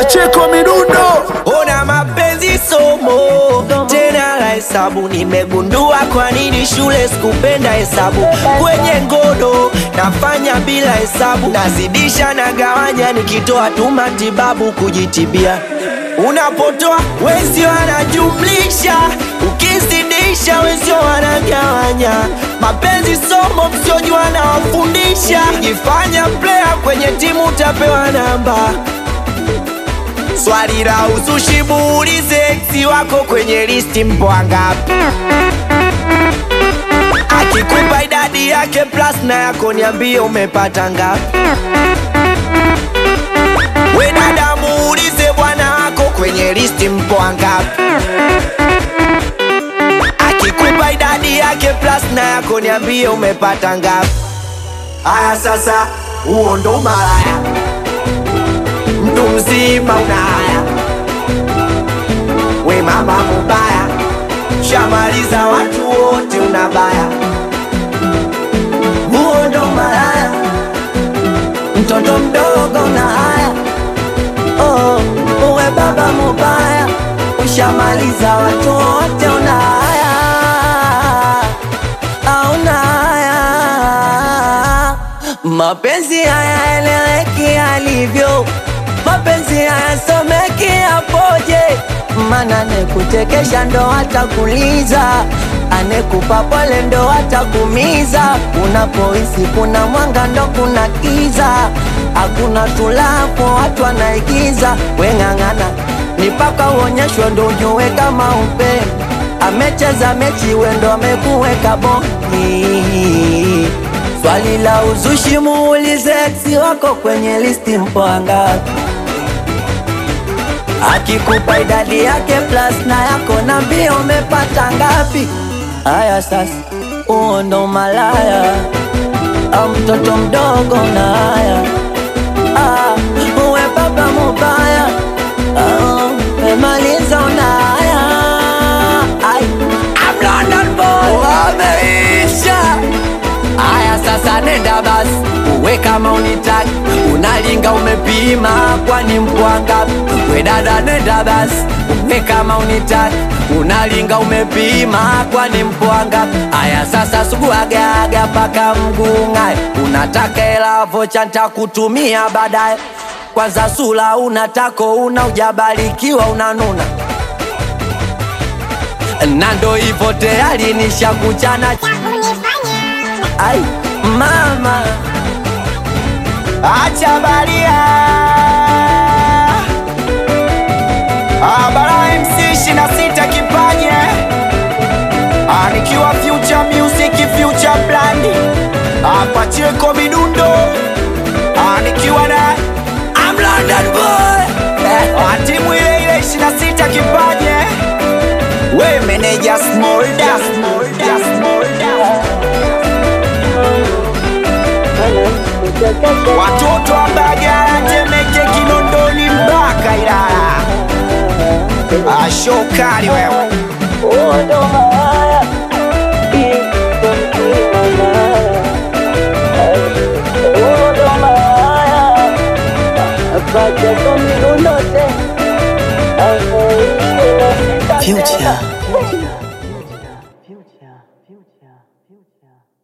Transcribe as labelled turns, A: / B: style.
A: Pacheko Midundo.
B: Ona mapenzi somo tena la hesabu, nimegundua kwa nini shule sikupenda hesabu. Kwenye ngodo nafanya bila hesabu, nazidisha na gawanya, nikitoa tu matibabu kujitibia. Unapotoa wenzio wanajumlisha, ukizidisha wenzio wanagawanya. Mapenzi somo msiojua nawafundisha, jifanya player kwenye timu utapewa namba Swali la uzushi muulize ex wako kwenye listi mpo wangapi? Akikupa idadi yake plus na yako niambie umepata ngapi? We dada muulize bwana wako kwenye listi mpo wangapi? Akikupa idadi yake plus na yako niambie umepata ngapi? Aya sasa, huo ndo malaya mtu mzima una haya, we mama mubaya, shamaliza watu wote unabaya, huo ndo malaya, mtoto mdogo una haya, oh, uwe baba mubaya, ushamaliza watu wote una haya, auna haya, mapenzi haya eleweki alivyo mapenzi hayasomeki yapoje? Mana anekuchekesha ndo atakuliza, anekupa pole ndo atakumiza. Unapohisi kuna mwanga ndo kuna kiza, hakuna tulapo watu wanaigiza. Weng'ang'ana ni paka uonyeshwe ndo ujue kama upendo amecheza mechi wendo amekuweka bongi. Swali la uzushi muulize ex wako kwenye listi mpo wangapi? Akikupa idadi yake plus na yako na mbio umepata ngapi? Haya sasa, huo ndo malaya au mtoto mdogo na haya ah, uwe baba mubaya ah, umemaliza una haya Ai, I'm London boy wameisha Aya sasa nenda basi, uwe kama unitaki, unalinga umepima, kwani mpwanga. We dada nenda basi, uwe kama unitaki, unalinga umepima, kwani mpwanga. Aya sasa suguagaga paka mgung'ae, unataka hela vocha ntakutumia baadaye. Kwanza sula unatako una ujabarikiwa unanuna na ndo hivyo tayari nishakuchana Ai, mama acha baria Abara MC ishirini na sita kipaje Ah, nikiwa future music future brand hapa Cheko Midundo Ah, nikiwa na I'm London boy Ah, timu ile ile ishirini na sita kipaje we meneja Smolda Smolda Smolda watoto wa Mbagala, Temeke, Kinondoni mpaka Ilala. Ashokali wewe
C: Future.